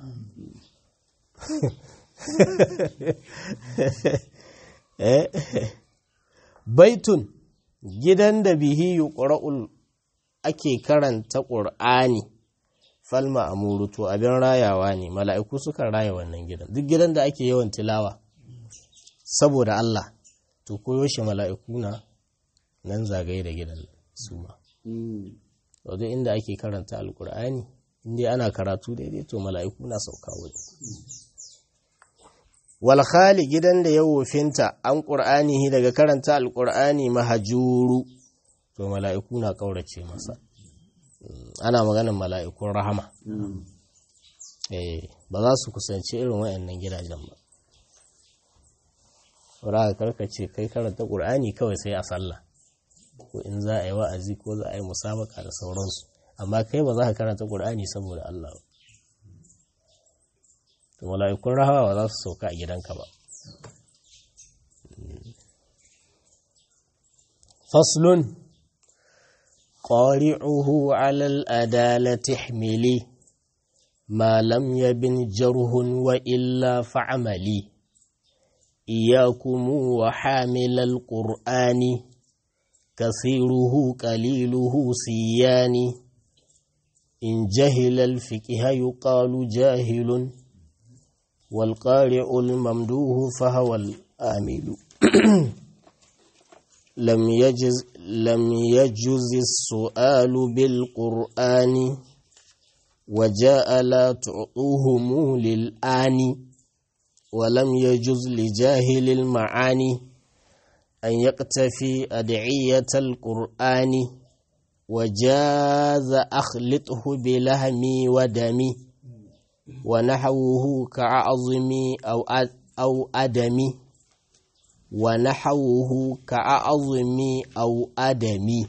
Eh, baitun gidan da bihi yuqra'ul ake karanta ƙur'ani falma amuru to abin rayawa ne mala'iku sukan raya wannan gidan duk gidan da ake yawan tilawa saboda Allah to koyo shi mala'iku na nan zagaye da gidan su ma wadda inda ake karanta alkur'ani inda ana karatu daidai to mala'iku na sauka wani walhali gidan da ya wofinta an ƙur'ani daga karanta alkur'ani mahajuru to to mala'iku na ƙaurace masa Mm, ana maganin mala'ikun rahama eh ba za su kusanci irin wayannan gidajen ba Saboda karka ce kai karanta ƙur'ani kawai sai a sallah ko in za a yi wa'azi ko za a yi musabaka da sauransu amma kai ba za ka karanta ƙur'ani saboda Allah ba to mala'ikun rahama ba za su sauka a gidanka ba faslun qari'uhu 'ala al-adalati ihmili ma lam yabin jarhun wa illa fa'amali إياكم وحامل القرآن كثيره قليله سيان إن جهل الفقه يقال جاهل والقارئ الممدوه فهو الآمل لم يجز لم يجز السؤال بالقرآن وجاء لا تعطوهم للآن ولم يجز لجاهل المعاني أن يقتفي أدعية القرآن وجاز أخلطه بلهمي ودمي ونحوه كعظمي أو أو أدمي ونحوه كعظمي أو أدمي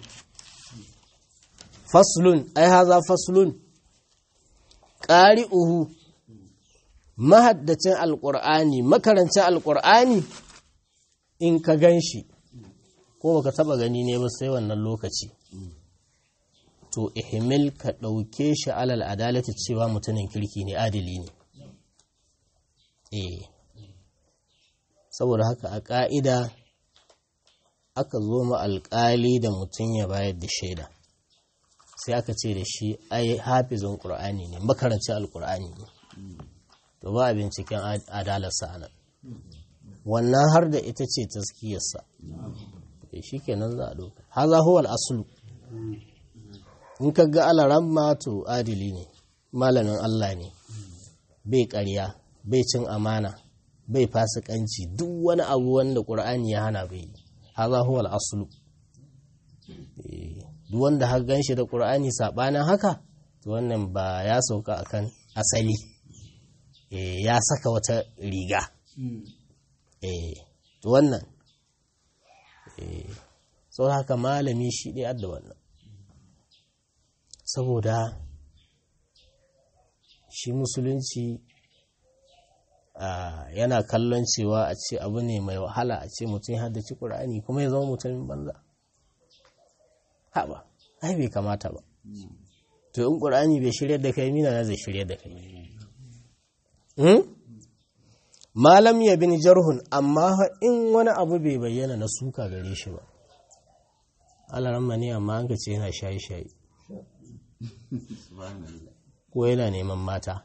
فصل أي هذا فصل قارئه mahaddacin alƙur'ani makarancin alƙur'ani in ka gan shi ko baka taba gani ne ba sai wannan lokaci to ihmil ka ɗauke shi alal adalati cewa mutumin kirki ne adili ne eh saboda haka a ƙa'ida aka zo ma alƙali da mutum ya bayar da shaida sai aka ce da shi ai hafizin ƙur'ani ne makarancin alƙur'ani ne to ba a binciken adalarsa a nan wannan har da ita ce taskiyarsa shi kenan za a doka haza huwal asulu in ka ga alaran to adili ne malamin Allah ne bai ƙarya bai cin amana bai fasikanci duk wani abu wanda ƙur'ani ya hana bai yi haza huwal asulu duk wanda har gan shi da ƙur'ani saɓanin haka to wannan ba ya sauka akan asali ya saka wata riga to wannan sau haka malami shi ɗaya da wannan saboda shi musulunci yana kallon cewa a ce abu ne mai wahala a ce mutum ya haddace ƙur'ani kuma ya zama mutumin banza haɓa ai bai kamata ba to in ƙur'ani bai shirya da kai mina na zai shirya da kai malam ya bin jarhun amma in wani abu bai bayyana na suka gare shi ba alaramma ne amma an ce yana shayi-shayi ko yana neman mata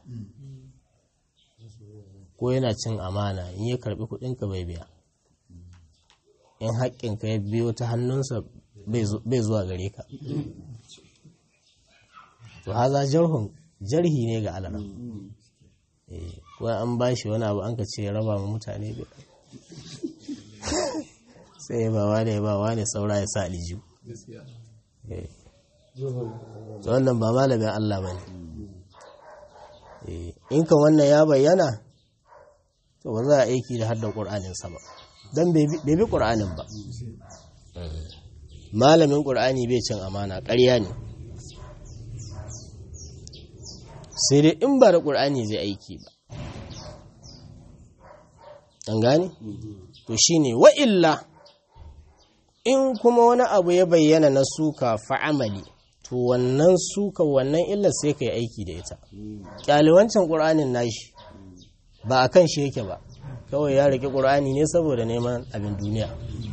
ko yana cin amana in ya karbi kudinka bai biya in haƙƙinka ya biyo ta hannunsa bai zuwa gare ka to haza jarhun jarhi ne ga alaram ko an ba shi wani abu an ka ce ya raba ma mutane bai sai ya bawa da ya bawa ne saura ya sa aliju to wannan ba malamin Allah ba ne in ka wannan ya bayyana to ba za a aiki da haddar ƙur'aninsa ba don bai bi ƙur'anin ba malamin ƙur'ani bai cin amana ƙarya ne sai dai in ba da ƙur'ani zai aiki ba an gane? to shi ne wa'illa in kuma wani abu ya bayyana na suka fa'amali to wannan suka wannan illar sai ka yi aiki da ita ƙyaliwancin ƙur'anin nashi ba a kan shi yake ba kawai ya riƙe ƙur'ani ne saboda neman abin duniya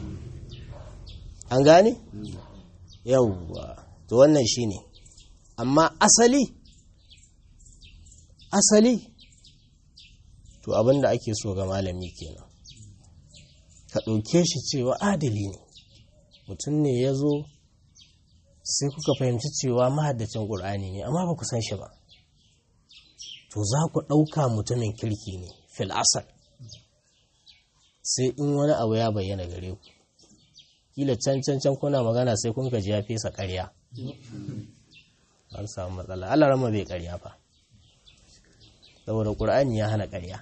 an gane? yauwa to wannan shi ne amma asali asali to abin da ake so ga malami kenan ka ɗauke shi cewa adali ne mutum ne ya zo sai kuka fahimci cewa mahaddacin ƙur'ani ne amma ba ku san shi ba to za ku ɗauka mutumin kirki ne fil asal sai in wani abu ya bayyana gare ku kila can can can kuna magana sai kun ji ya fesa ƙarya an samu matsala Allah rama bai ƙarya fa saboda ƙur'ani ya hana ƙarya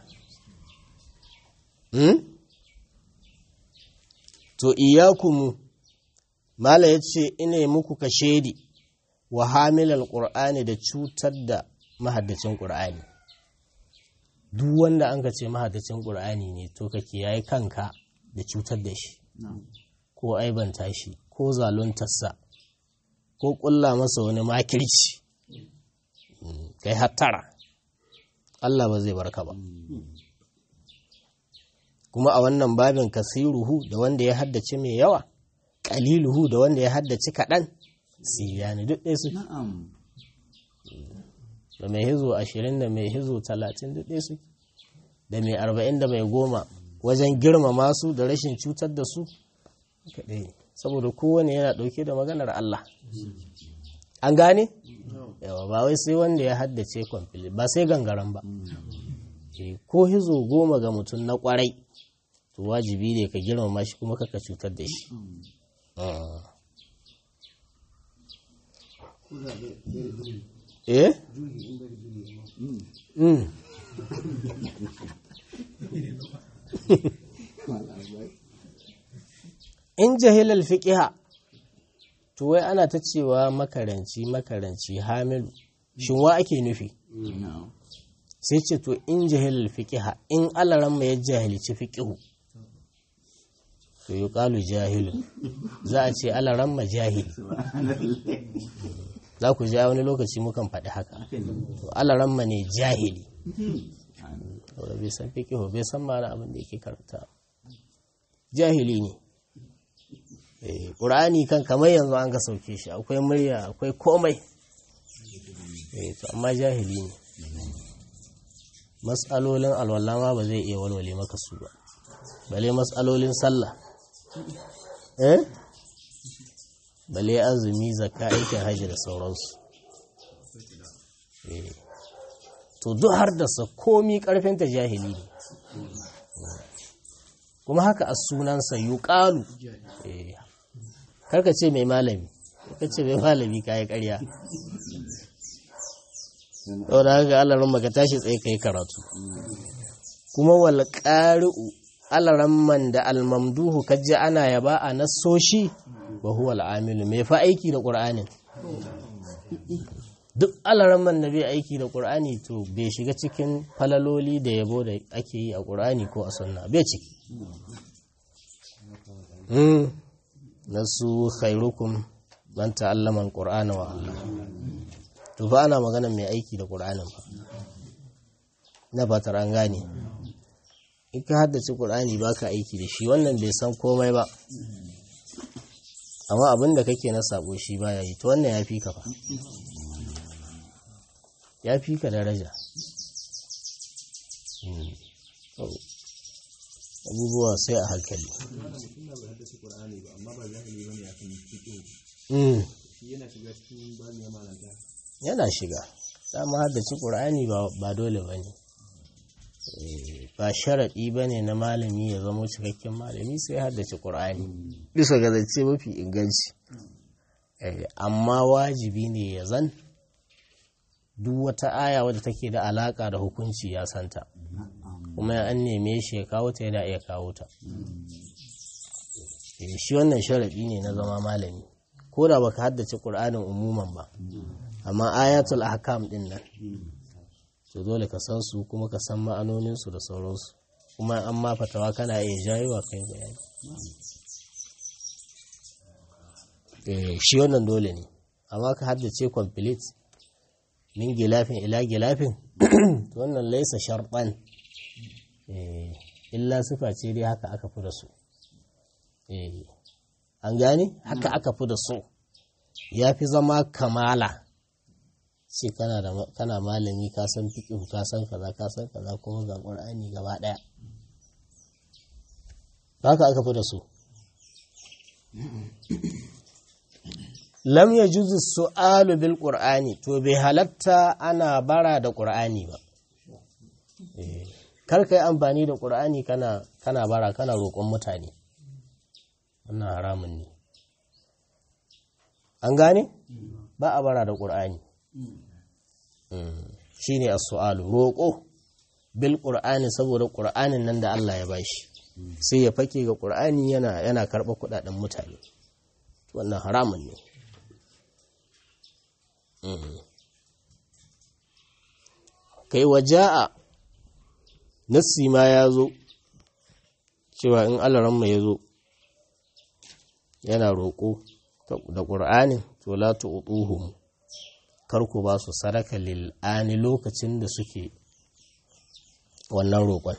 to iyakumu mala ya ce ina muku ka shaidi wa hamilal ƙur'ani da cutar da mahaddacin ƙur'ani duk wanda an ka ce mahaddacin ƙur'ani ne to ka kiyaye kanka da cutar da shi ko aibanta shi ko zaluntarsa ko ƙulla masa wani makirci kai hattara Allah ba zai barka ba kuma a wannan babin kasiruhu da wanda ya haddace mai yawa ƙaliluhu da wanda ya haddace kaɗan siyani duk ɗaya suke da mai hizo ashirin da mai hizo talatin duk ɗaya suke da mai arba'in da mai goma wajen girmama su da rashin cutar da su kaɗai saboda kowane yana ɗauke da maganar Allah an gane? yawa ba wai sai wanda ya haddace kwamfili ba sai gangaren ba ko hizo goma ga mutum na kwarai to wajibi ne ka girmama shi kuma kaka cutar da shi eh? in jahilal fiqiha to wai ana ta cewa makaranci makaranci hamilu shin wa ake nufi sai ce to in jahilal fiqiha in alaran mai jahilci fiqihu to yi ƙalu jahilu za a ce alaran ma jahili za ku ja wani lokaci mukan faɗi haka to alaran ma ne jahili wadda bai san fiqihu bai san ma'ana abin da yake karanta jahili ne ƙur'ani kan kamar yanzu an ga sauke shi akwai murya akwai komai to amma jahili ne matsalolin alwala ba zai iya walwale maka su ba bale matsalolin sallah eh bale azumi zakka aikin hajji da sauransu to duk har da sa komi karfinta jahili ne kuma haka a sunansa yuqalu eh karka ce mai malami ka ce mai malami ka yi karya da haka alaran maka tashi tsaye ka yi karatu kuma wal ƙari'u alaran man da almamduhu kajji ana yaba a nasoshi ba huwa al'amilu mai fa aiki da ƙur'anin duk alaran man da bai aiki da ƙur'ani to bai shiga cikin falaloli da yabo da ake yi a ƙur'ani ko a sunna bai ciki nasu khairukum man ta'allama al-qur'ana wa 'allama to fa ana magana mai aiki da qur'anin fa na fatar an gane in ka haddace qur'ani baka aiki da shi wannan bai san komai ba amma abin da kake na sabo shi baya yi to wannan ya fi ka fa ya fi ka daraja abubuwa sai a hankali yana shiga dama haddace ƙur'ani ba dole ba ne ba sharaɗi ba ne na malami ya zama cikakken malami sai haddace ƙur'ani bisa ga zance mafi inganci amma wajibi ne ya zan duk wata aya wadda take da alaƙa da hukunci ya santa kuma an neme shi ya kawo ta yana iya kawo ta shi wannan sharaɗi ne na zama malami ko da baka haddace ƙur'anin umuman ba amma ayatul ahkam din nan to dole ka san su kuma ka san ma'anoninsu da sauransu kuma an ma fatawa kana iya jayewa kai bayani shi wannan dole ne amma ka haddace complete min gilafin ila gilafin wannan laisa sharɓan illa sifa ce dai haka aka fi da su an gane haka aka fi da su ya fi zama kamala ce kana malami ka san fiƙihu ka san kaza ka san kaza kuma ga ƙur'ani gaba ɗaya haka aka fi da su lam ya juzu su'alu bil ƙur'ani to bai halatta ana bara da ƙur'ani ba kar ka yi amfani da ƙur'ani kana bara kana roƙon mutane wannan haramun ne an gane ba a bara da ƙur'ani shi ne as-su'alu roƙo bil ƙur'ani saboda ƙur'anin nan da Allah ya bashi sai ya fake ga ƙur'ani yana yana karɓa kuɗaɗen mutane wannan haramun ne kai waja'a nassi ma ya zo cewa in alaramma ya zo yana roƙo da ƙur'anin to la tu'tuhum kar ku ba su sadaka lil'ani lokacin da suke wannan roƙon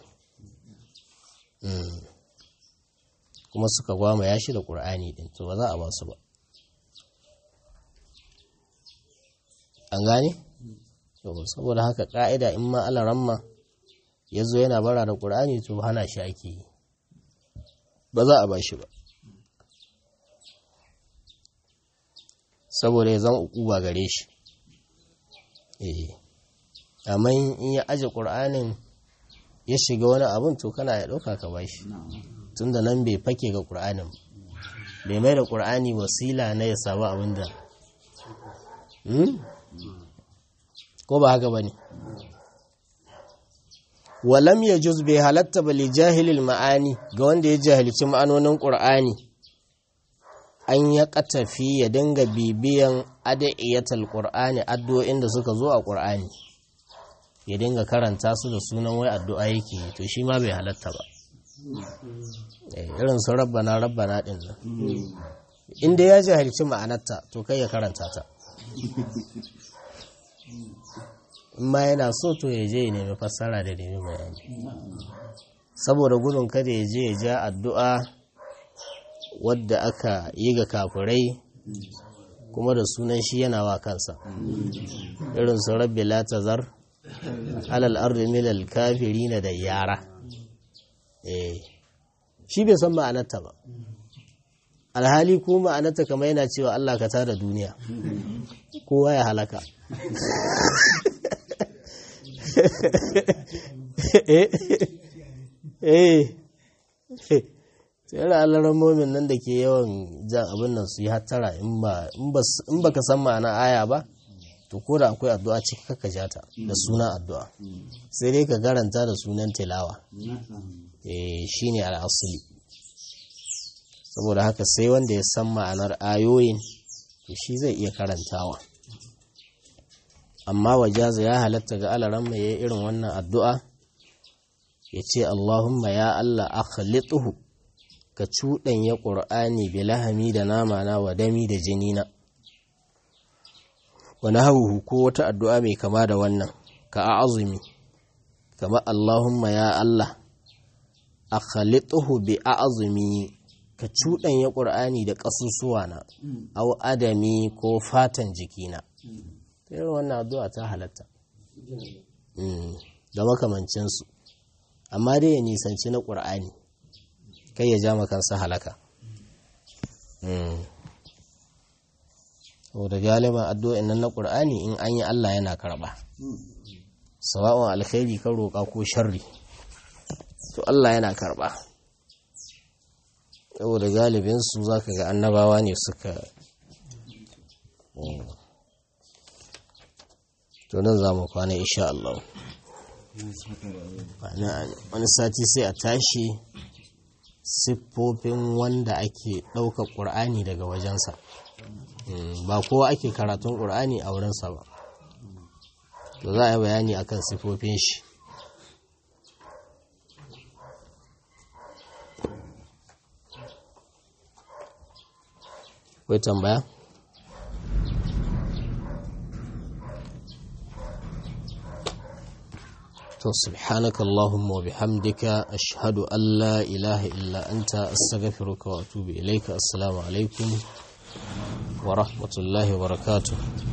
kuma suka gwama ya shi da ƙur'ani ɗin to ba za a ba su ba an gane? saboda haka ƙa'ida in ma alaramma ya zo yana bara da ƙur'ani to hana shi ake yi ba za a ba shi ba saboda ya zama ukuba gare shi eh amma in ya aje ƙur'anin ya shiga wani abin to kana ya ɗauka ka bashi tun da nan bai fake ga ƙur'anin bai mai da ƙur'ani wasila na ya samu abin da ko ba haka ba ne walam ya juz bai halatta ba li jahilil ma'ani ga wanda ya jahilci ma'anonin ƙur'ani an ya katafi ya dinga bibiyan adaiyatal ƙur'ani addu'o'in da suka zo a ƙur'ani ya dinga karanta su da sunan wai addu'a yake to shi ma bai halatta ba irin su rabbana rabbana din nan inda ya jahilci ma'anarta to kai ya karanta ta in ma yana so to ya je ya nemi fassara da nemi bayani saboda gudun kada ya je ya ja addu'a wadda aka yi ga kafirai kuma da sunan shi yana wa kansa irin su rabbi la tazar alal ardi milal kafirina da yara eh shi bai san ma'anarta ba alhali ko ma'anarta kamar yana cewa Allah ka tada duniya kowa ya halaka eh tsere alarar momin nan da ke yawan jan abin nan su yi hattara in ba ka san ma'ana aya ba to ko da akwai addu'a ciki kaka jata da sunan addu'a sai dai ka garanta da sunan tilawa eh shine al'asuli saboda haka sai wanda ya san ma'anar ayoyin to shi zai iya karantawa amma wajaza ya halatta ga alaran mai yayi irin wannan addu'a ya ce Allahumma ya Allah akhlituhu ka cuɗanya ƙur'ani bi lahami da nama na wa dami da jini na wani hauhu ko wata addu'a mai kama da wannan ka a azumi kama Allahumma ya Allah a khalituhu bi a azumi ka cuɗanya ƙur'ani da ƙasusuwa na au adami ko fatan jikina irin wannan addu'a ta halatta da makamancinsu amma dai ya nisanci na ƙur'ani kai ya ja kansa halaka da galiban addu'o'in nan na ƙur'ani in an yi Allah yana karɓa sawa'un alkhairi kan roƙa ko sharri to Allah yana karɓa saboda galibinsu za ka ga annabawa ne suka to nan za mu kwana insha Allah wani sati sai a tashi siffofin wanda ake ɗaukar ƙur'ani daga wajensa ba kowa ake karatun ƙur'ani a wurinsa ba to za a yi bayani akan siffofin shi Kwai tambaya? to subhanaka allahumma wa bihamdika ashhadu an la ilaha illa anta astaghfiruka wa atubu ilayka assalamu alaikum wa rahmatullahi wa barakatuh